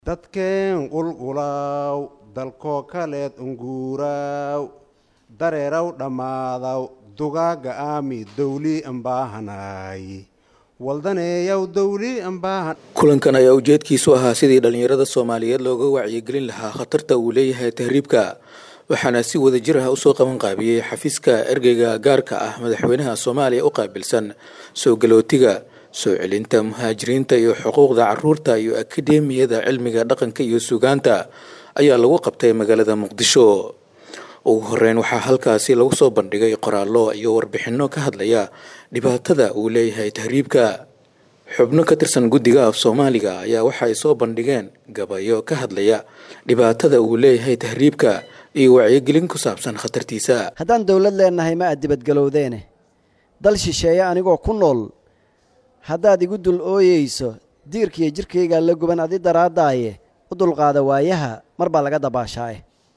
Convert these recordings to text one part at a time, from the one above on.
dadkeen qulqulaw dalkoo kaleed unguuraw dareeraw dhammaadaw dugaaga aami dowlii ambaahanay waldaneeyaw dowlii ambaahan kulankan ayaa ujeedkiisu ahaa sidii dhallinyarada soomaaliyeed looga wacyigelin lahaa khatarta uu leeyahay tahriibka waxaana si wada jir ah usoo qaban qaabiyey xafiiska ergeyga gaarka ah madaxweynaha soomaaliya u qaabilsan soo galootiga soo celinta muhaajiriinta iyo xuquuqda caruurta iyo akademiyada cilmiga dhaqanka iyo sugaanta ayaa lagu qabtay magaalada muqdisho ugu horeyn waxaa halkaasi lagu soo bandhigay qoraallo iyo warbixinno ka hadlaya dhibaatada uu leeyahay tahriibka xubno ka tirsan guddiga af soomaaliga ayaa waxa ay soo bandhigeen gabayo ka hadlaya dhibaatada uu leeyahay tahriibka iyo wacyigelin ku saabsan khatartiisa haddaan dowlad leennahay ma aad dibadgalowdeene dal shisheeye anigoo ku nool haddaad igu dul ooyeyso diirkiiyo jirkaygaa la guban adi daraadaaye u dulqaada waayaha mar baa laga dabaashaaye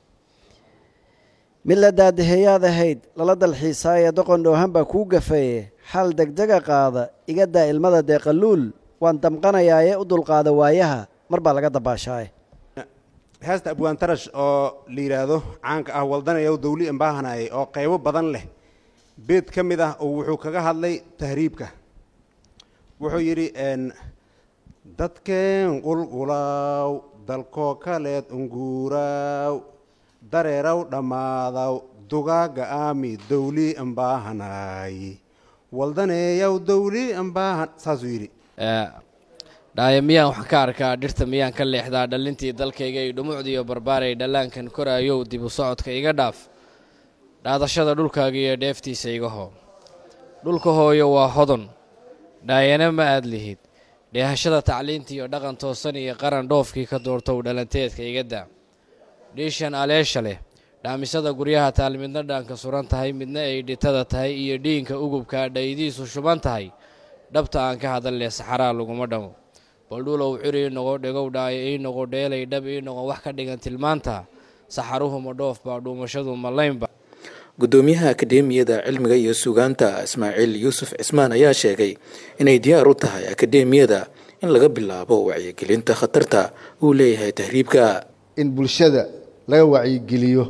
mid la daadaheeyaad ahayd lala dalxiisaaye doqon dhoohan baa kuu gafaye xal degdega qaada iga daa ilmada deeqaluul waan damqanayaaye u dulqaada waayaha mar baa laga dabaashaaye heesta abwaantarash oo la yidhaahdo caanka ah waldanayow dowli ambaahanay oo qaybo badan leh beed ka mid ah oo wuxuu kaga hadlay tahriibka wuxuu yidhi dadkeen qulqulaw dalkoo kaleed unguuraw dareeraw dhammaadaw dugaaga aami dowlii ambaahanay waldaneeyaw dowlii ambaahan saasuu yidhi dhaayo miyaan wax ka arkaa dhirta miyaan ka leexdaa dhallintii dalkayga iyo dhumucdiiyo barbaaray dhallaankan koraayow dib u socodka iga dhaaf dhaadashada dhulkaaga iyo dheeftiisa iga hoo dhulka hooyo waa hodon dhaayana ma aad lihid dheehashada tacliinta iyo dhaqan toosan iyo qaran dhoofkii ka doortow dhalanteedka iga daa dhiishan aleesha leh dhaamisada guryaha taal midna dhaanka suran tahay midna ay dhitada tahay iyo dhiinka ugubkaa dhaydiisu shuban tahay dhabta aan ka hadal leh saxaraa laguma dhamo baldhulow cir ii noqo dhegow dhaayo ii noqo dheelay dhab ii noqo wax ka dhigan tilmaanta saxaruhu ma dhoof baa dhuumashadu ma laynba guddoomiyaha akademiyada cilmiga iyo sugaanta ismaaciil yuusuf cismaan ayaa sheegay inay diyaar u tahay akademiyada in laga bilaabo wacyigelinta khatarta uu leeyahay tahriibka in bulshada laga wacyigeliyo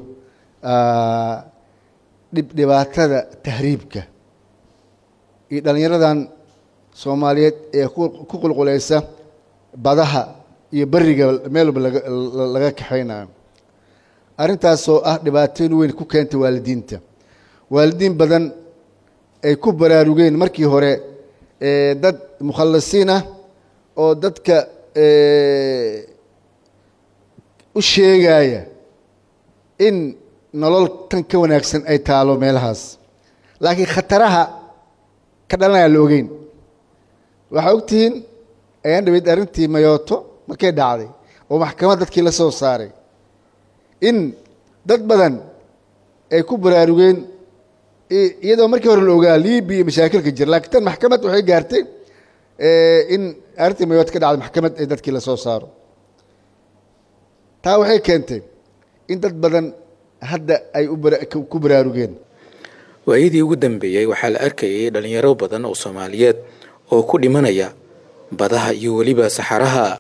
dhibdhibaatada tahriibka iyo dhallinyaradan soomaaliyeed ee ku qulqulaysa badaha iyo beriga meel walba laga kaxaynayo arrintaasoo ah dhibaatooyin weyn ku keentay waalidiinta waalidiin badan ay ku baraarugeen markii hore dad mukhallisiin ah oo dadka u sheegaya in nolol tan ka wanaagsan ay taalo meelahaas laakiin khataraha ka dhalanaya la ogeyn waxaa ogtihiin ayaan dhaweyd arrintii mayooto markay dhacday oo maxkamad dadkii la soo saaray in dad badan ay ku baraarugeen iyadoo markii hore la ogaa libiya iyo mashaakilka jira lakiin tan maxkamad waxay gaartay in arrintii mayooto ka dhacday maxkamad ay dadkii la soo saaro taa waxay keentay in dad badan hadda ay ku baraarugeen waayadii ugu dambeeyey waxaa la arkayay dhalinyaro badan oo soomaaliyeed oo ku dhimanaya badaha iyo weliba saxaraha